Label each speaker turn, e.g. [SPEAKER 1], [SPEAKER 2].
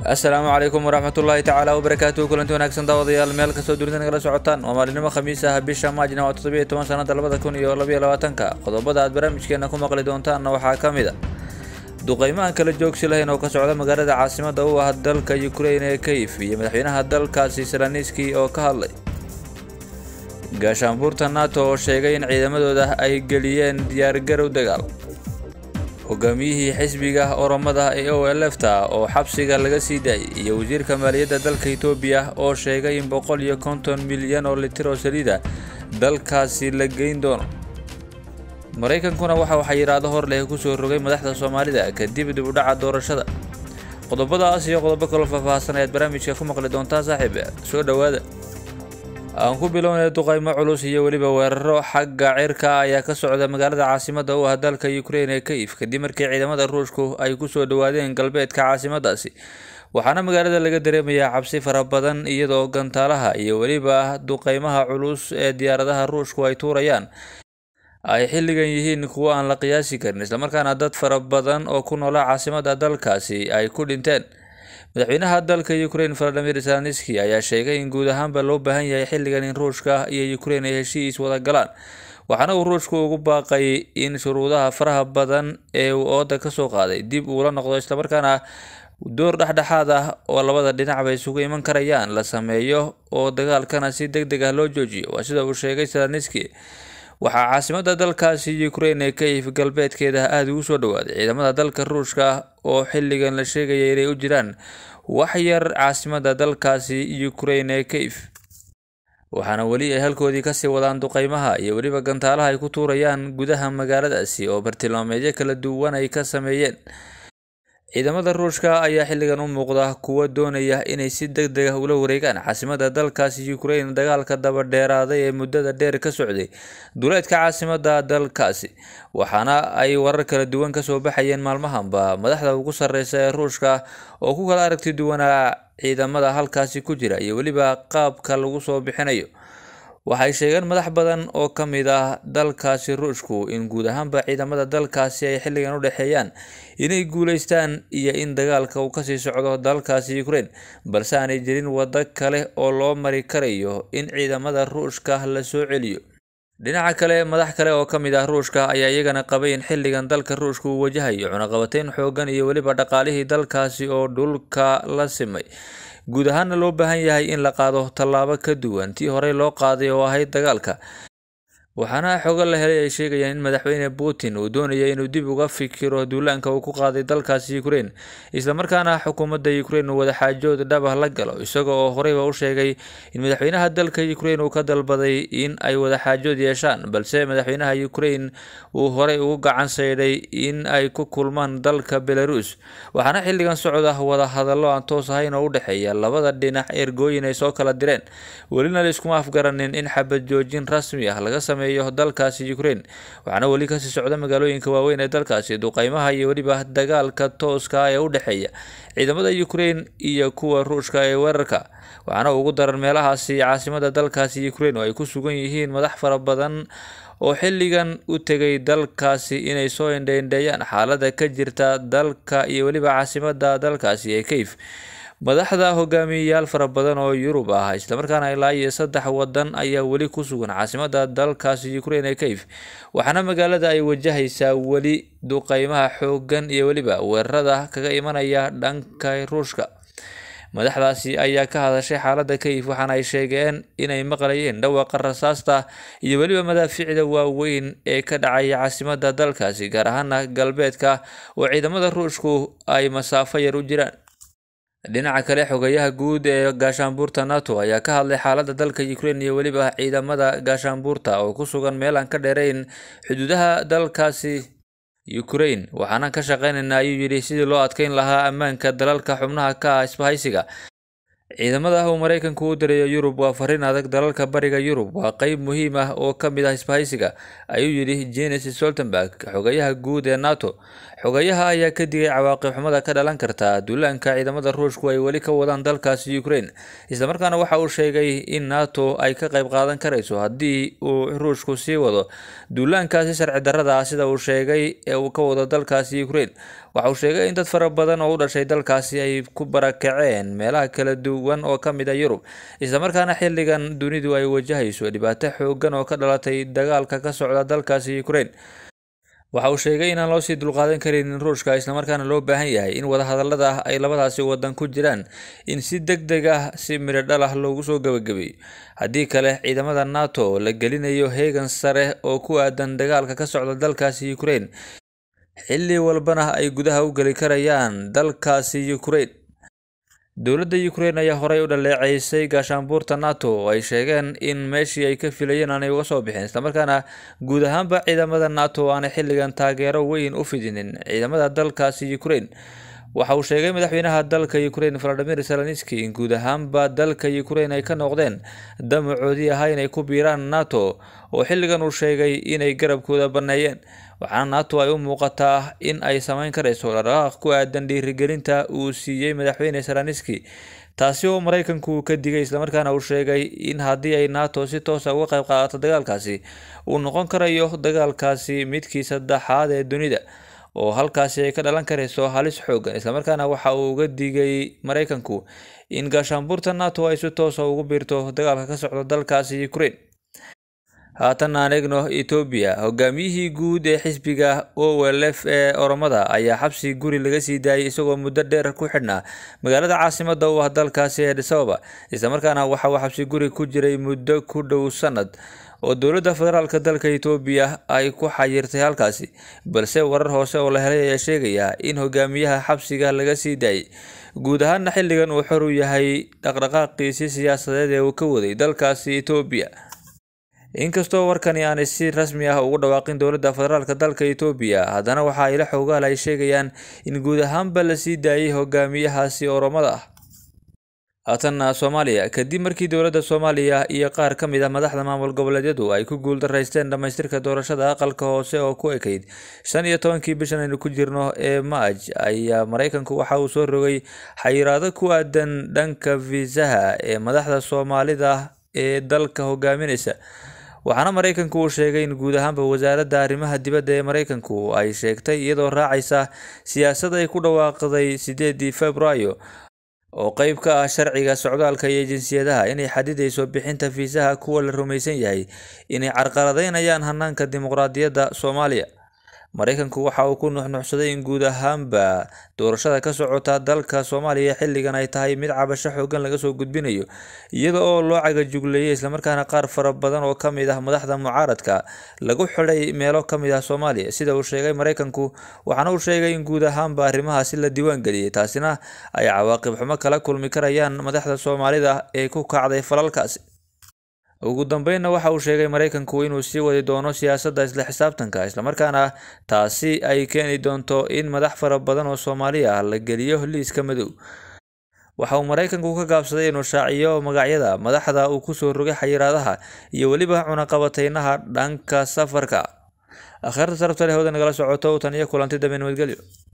[SPEAKER 1] asalaamu calaykum waraxmatullaahi tacaala wabarakaatuhu kulanti wanaagsan daawadayaal meel kastoo dunida nagala socotaan waa maalinimo khamiis ah bisha maajna waa toddobiyo toban sanada labada kun iyo labaiyo labaatanka qodobada aad barnaamijkeena ku maqli doontaanna waxaa ka mid a duqeymahan kala joogsi lahayn oo ka socda magaalada caasimada u ah dalka ukrain ee kayf iyo madaxweynaha dalkaasi selaniski oo ka hadlay gaashaanbuurta nato oo sheegay in ciidamadooda ay geliyeen diyaargarow dagaal hogaamiyihii xisbiga oromada ee o l f ta oo xabsiga laga sii daayay iyo wasiirka maaliyadda dalka etoobiya oo sheegay in boqol iyo konton milyan oo litir oo saliida dalkaasi la geyn doono maraykankuna waxa waxaa yidhaahdo hor leh kusoo rogay madaxda soomaalida kadib dib u dhaca doorashada qodobadaas iyo qodobo kaloo faahfaahsan ayaad barnaamijka ku maqli doontaa saaxiib soo dhowaada aan ku bilownay duqaymo culus iyo weliba weeraro xagga cirka ayaa ka socda magaalada caasimada u ah dalka ukrain ee kayf kadib markii ciidamada ruushku ay kusoo dhawaadeen galbeedka caasimadaasi waxaana magaalada laga dareemayaa cabsi fara badan iyadoo gantaalaha iyo weliba duqeymaha culus ee diyaaradaha ruushku ay tuurayaan ay xilligan yihiin kuwo aan la qiyaasi karin islamarkaana dad fara badan oo ku noola caasimada dalkaasi ay ku dhinteen madaxweynaha dalka ukrain valadimir zelenski ayaa sheegay in guud ahaanba loo baahan yahay xilligan in ruushka iyo ukrain ay heshiis wada galaan waxaana uu ruushku ugu baaqay in shuruudaha faraha badan ee uu ooda kasoo qaaday dib uula noqdo islamarkaana door dhexdhexaad ah oo labada dhinacba isugu iman karayaan la sameeyo oo dagaalkana si deg deg ah loo joojiyo waa sida uu sheegay zelenski waxaa caasimada dalkaasi ukrain ee kayf galbeedkeeda aada ugu soo dhawaaday ciidamada dalka ruushka oo xilligan la sheegaya inay u jiraan wax yar caasimada dalkaasi ukrain ee kayf waxaana weli ay halkoodii kasii wadaan duqeymaha iyo weliba gantaalaha ay ku tuurayaan gudaha magaaladaasi oo bartilmaameedyo kala duwan ay ka sameeyeen ciidamada ruushka ayaa xilligan u muuqda kuwa doonaya inay si deg deg ah ula wareegaan caasimada dalkaasi ukrain dagaalka dabadheeraaday ee muddada dheer ka socday duleedka caasimada dalkaasi waxaana ay warar kala duwan kasoo baxayeen maalmahanba madaxda ugu sareysa ee ruushka oo ku kala aragti duwanaa ciidamada halkaasi ku jira iyo weliba qaabka lagu soo bixinayo waxay sheegeen madax badan oo ka mid ah dalkaasi ruushku in guud ahaanba ciidamada dalkaasi ay xilligan u dhexeeyaan inay guuleystaan iyo in dagaalka uu kasii socdo dalkaasi ukrain balse aanay jirin waddo kale oo loo mari karayo in ciidamada ruushka la soo celiyo dhinaca kale madax kale oo ka mid ah ruushka ayaa iyagana qabay in xilligan dalka ruushka uu wajahayo cunaqabateyn xoogan iyo weliba dhaqaalihii dalkaasi oo dhulka la simay guud ahaana loo baahan yahay in la qaado tallaabo ka duwan tii horey loo qaaday oo ahayd dagaalka waxaana xogo la helay ay sheegayaan in madaxweyne putin uu doonaya inuu dib uga fikiro duulaanka uu ku qaaday dalkaasi ukrain islamarkaana xukuumadda ukrain uu wadaxaajood dhabah la galo isaga oo horeyba u sheegay in madaxweynaha dalka ukrain uu ka dalbaday in ay wadaxaajood yeeshaan balse madaxweynaha ukrain uu horey ugu gacan saydhay in ay ku kulmaan dalka belarus waxaana xilligan socda wada hadallo aan toos ahayn oo u dhexeeya labada dhinac ergooyin ay soo kala direen welina laiskuma afgaranin in xabad joojin rasmi ah laga sameeyo dalkaasi ukrain waxaana weli kasii socda magaalooyinka waaweyn ee dalkaasi duqeymaha iyo weliba dagaalka tooska ee u dhexeeya ciidamada ukrain iyo kuwa ruushka ee weerarka waxaana ugu daran meelahaasi caasimada dalkaasi ukrain oo ay ku sugan yihiin madax fara badan oo xilligan u tegay dalkaasi inay soo indheindheeyaan xaalada ka jirta dalka iyo weliba caasimada dalkaasi ee kayf madaxda hogaamiyeyaal fara badan oo yurub ah islamarkaana ilaa iyo saddex wadan ayaa weli ku sugan caasimada dalkaasi ukrain ee kayf waxaana magaalada ay wajahaysaa weli duqeymaha xoogan iyo weliba weerarada kaga imanaya dhanka ruushka madaxdaasi ayaa ka hadashay xaalada kayf waxaana ay sheegeen inay maqlayeen dhawaaqa rasaasta iyo weliba madaafiicda waaweyn ee ka dhacaya caasimada dalkaasi gaar ahaana galbeedka oo ciidamada ruushku ay masaafo yar u jiraan dhinaca kale xogayaha guud ee gaashaanbuurta nato ayaa ka hadlay xaalada dalka ukrain iyo weliba ciidamada gaashaanbuurta oo ku sugan meel aan ka dheerayn xuduudaha dalkaasi ukrain waxaana ka shaqeynaynaa ayuu yidhi sidii loo adkeyn lahaa ammaanka dalalka xubnaha ka ah isbahaysiga ciidamada uu maraykanku u dirayo yurub waa fariin adag dalalka bariga yurub waa qeyb muhiim ah oo ka mid ah isbahaysiga ayuu yidhi jenes stoltenberg xogayaha guud ee nato xogayaha ayaa ka digay cawaaqib xumada ka dhalan karta duulaanka ciidamada ruushku ay weli ka wadaan dalkaasi ukraine islamarkaana waxa uu sheegay in nato ay ka qayb qaadan karayso haddii uu ruushku sii wado duulaankaasi sharci darrada ah sida uu sheegay ee uu ka wado dalkaasi ukraine waxa uu sheegay in dad fara badan oo u dhashay dalkaasi ay ku barakaceen meelaha kala duwan oo ka mid a yurub islamarkaana xilligan dunidu ay wajahayso dhibaato xoogan oo ka dhalatay dagaalka ka socda dalkaasi ukraine waxa uu sheegay inaan loo sii dulqaadan karaynin ruushka islamarkaana loo baahan yahay in wadahadallada ay labadaasi wadan ku jiraan in si deg deg ah si midho dhal ah loogu soo gabagabeeyo haddii kale ciidamada nato la gelinayo heegan sare oo ku aadan dagaalka ka socda dalkaasi ukraine xilli walbana ay gudaha u geli karayaan dalkaasi ukraine dowladda ukraine ayaa horey u dhaleeceysay gaashaanbuurta nato oo ay sheegeen in meeshii ay ka filayeen aanay uga soo bixin islamarkaana guud ahaanba ciidamada nato aanay xilligan taageero weyn u fidinin ciidamada dalkaasi ukraine waxa uu sheegay madaxweynaha dalka ukraine valadimir zelenski in guud ahaanba dalka ukraine ay ka noqdeen damacoodii ahaa inay ku biiraan nato oo xilligan uu sheegay inay garabkooda banneeyeen waxaana nato ay u muuqataa in ay sameyn karayso dhaqdhaqaaq ku aadan dhiirigelinta uu siiyey madaxweyne zelenski taasi oo maraykanku uu ka digay islamarkaana uu sheegay in haddii ay nato si toosa uga qayb qaadato dagaalkaasi uu noqon karayo dagaalkaasi midkii saddexaad ee dunida oo halkaasi ay ka dhalan karayso halis xoogan islamarkaana waxa uu uga digay maraykanku in gaashaanbuurta nato ay si toosa ugu biirto dagaalka ka socda dalkaasi ukraine haatan aan eegno etoobiya hogaamiyihii guud ee xisbiga o l f ee oromada ayaa xabsi guri laga sii daayay isagoo muddo dheer ku xidhnaa magaalada caasimada u ah dalkaasi ee adisababa islamarkaana waxa uu xabsi guri ku jiray muddo ku dhow sanad oo dowladda federaalk dalka etoobiya ay ku xayirtay halkaasi balse warar hoose oo la helay ayaa sheegaya in hogaamiyaha xabsiga laga sii daayay guud ahaana xilligan uu xor u yahay dhaqdhaqaaqiisi siyaasadeed ee uu ka waday dalkaasi etoobiya inkastoo warkani aanay si rasmi ah ugu dhawaaqin dowladda federaalk dalka etoobiya haddana waxa ila xoogaal ay sheegayaan in guud ahaanba la sii daayay hogaamiyahaasi oromada ah haatanna soomaaliya kadib markii dowladda soomaaliya iyo qaar ka mid ah madaxda maamul goboleedyadu ay ku guuldaraysteen dhammaystirka doorashada aqalka hoose oo ku ekayd shan iyo tobankii bishan aynu ku jirno ee maaj ayaa maraykanku waxa uu soo rogay xayiraado ku aadan dhanka fiisaha ee madaxda soomaalida ee dalka hogaaminaysa waxaana maraykanku uu sheegay in guud ahaanba wasaaradda arrimaha dibadda ee maraykanku ay sheegtay iyadoo raacaysa siyaasad ay ku dhawaaqday sideedii februaayo oo qeyb ka ah sharciga socdaalka iyo jinsiyadaha inay xadidayso bixinta fiisaha kuwa la rumaysan yahay inay carqaladeynayaan hanaanka dimuqraadiyadda soomaaliya maraykanku waxa uu ku nuxnuxsaday in guud ahaanba doorashada ka socota dalka soomaaliya xilligan ay tahay mid cabasho xoogan laga soo gudbinayo iyada oo loo cagajugleeyay islamarkaana qaar fara badan oo kamid ah madaxda mucaaradka lagu xidhay meelo kamid ah soomaaliya sida uu sheegay maraykanku waxaana uu sheegay in guud ahaanba arrimahaasi la diiwaangeliyey taasina ay cawaaqib xumo kala kulmi karayaan madaxda soomaalida ee ku kacday falalkaasi ugu dambeynna waxa uu sheegay maraykanku inuu sii wadi doono siyaasadda isla xisaabtanka islamarkaana taasi ay keeni doonto in madax fara badan oo soomaali ah la geliyo liiska madow waxa uu maraykanku ka gaabsaday inuu shaaciyo magacyada madaxda uu kusoo rogay xayiraadaha iyo weliba cunaqabateynaha dhanka safarka akhirta sarabta leh hooda nagala socoto tan iyo kulanti dambe nabadgelyo